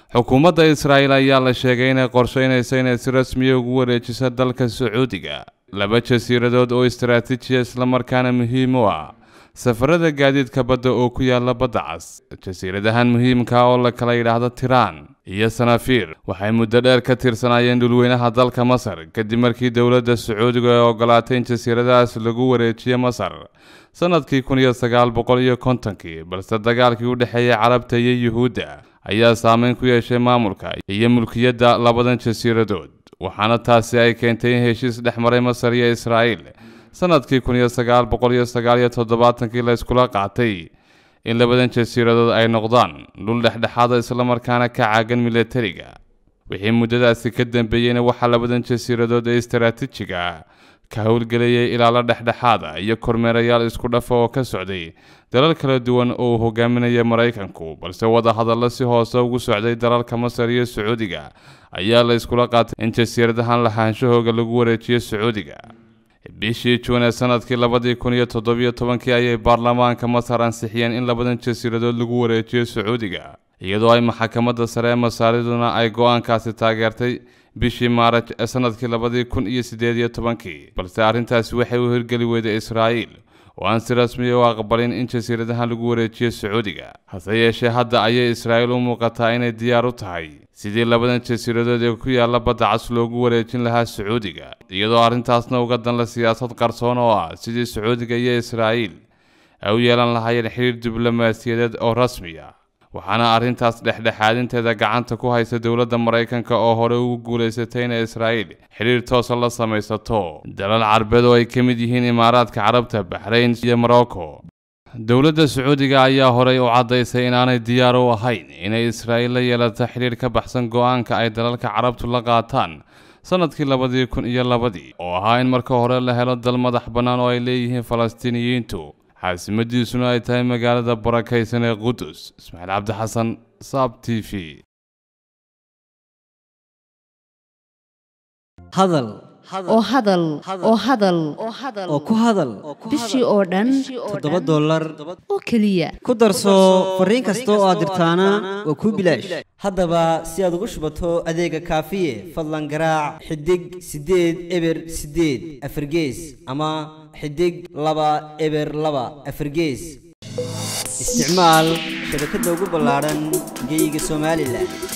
xukuumadda israa'iil ayaa la sheegay inay qorsheynayso inay si rasmiya ugu wareejiso dalka sacuudiga laba jasiiradood oo istaraatiijiya islamarkaana muhiim u ah safarada gaadiidka badda oo ku yaala badda cas jasiiradahan muhiimka oo la kala yidhaahdo tiraan iyo sanafiir waxay muddo dheer ka tirsanaayeen dhulweynaha dalka masar kadib markii dowladda sacuudiga ay ogolaatay in jasiiradahaas lagu wareejiyo masar sanadkii kun iyo sagaal boqol iyo kontonkii balse dagaalkii u dhexeeyay carabta iyo yuhuudda ayaa saameyn ku yeeshay maamulka iyo mulkiyadda labadan jasiiradood waxaana taasi ay keentay in heshiis dhex maray masar iyo israa'iil sanadkii kun iyo sagaal boqol iyo sagaal iyo toddobaatankii la iskula qaatay in labadan jasiiradood ay noqdaan dhul dhexdhexaada islamarkaana ka caagan milatariga wixii muddadaasi ka dambeeyeyna waxaa labadan jasiiradood ee istaraatiijiga ka howlgelayay ilaalo dhexdhexaada iyo kormeerayaal isku dhafa oo ka socday dalal kala duwan oo uu hogaaminaya maraykanku balse wadahadallo si hoose ugu socday dalalka masar iyo sacuudiga ayaa la iskula qaatay in jasiiradahan lahaanshahooga lagu wareejiyo sacuudiga bishii juun ee sanadkii labadii kun iyo toddobiyo tobankii ayay baarlamaanka masar ansixiyeen in labadan jasiiradood lagu wareejiyo sacuudiga iyadoo ay maxakamadda sare ee masaariduna ay go-aankaasi taageertay bishii maaraj ee sanadkii labadii kun iyo siddeed iyo tobankii balse arrintaasi waxay u hirgeli weyday israa'iil oo aan si rasmiya u aqbalin in jasiiradahan lagu wareejiyo sacuudiga hase yeeshee hadda ayay israa'iil u muuqataa inay diyaar u tahay sidii labadan jasiiradood ee ku yaalla badda cas loogu wareejin lahaa sacuudiga iyadoo arrintaasna uga danla siyaasad qarsoon oo ah sidii sacuudiga iyo israa'iil ay u yeelan lahaayeen xidhiir diblomaasiyadeed oo rasmiya waxaana arrintaas dhexdhexaadinteeda gacanta ku haysa dowladda maraykanka oo hore ugu guulaysatay inay israa'iil xidhiir toosa la samaysato dalal carbeed oo ay ka mid yihiin imaaraadka carabta baxrayn iyo morocco dowladda sacuudiga ayaa horey u caddaysay inaanay diyaar u ahayn inay israa'iil la yeelato xidhiir ka baxsan go-aanka ay dalalka carabtu la qaataan sanadkii labadii kun iyo labadii oo ahaa in marka hore la helo dal madax bannaan oo ay leeyihiin falastiiniyiintu xaasimadiisuna ay tahay magaalada barakaysan ee qudus ismaaciil cabdi xasan saab t v hadal oo hadal oo hadal oo ku hadal bishii oo dhan toddoba dollar oo keliya ku darso fariin kasta oo aad dirtaana waa kuu bilaash haddaba si aad ugu shubato adeega kaafiye fadlan garaac xidig siddeed eber siddeed afargees ama xidig laba eber laba afargees isticmaal shabakadda ugu ballaadhan geyga somalilan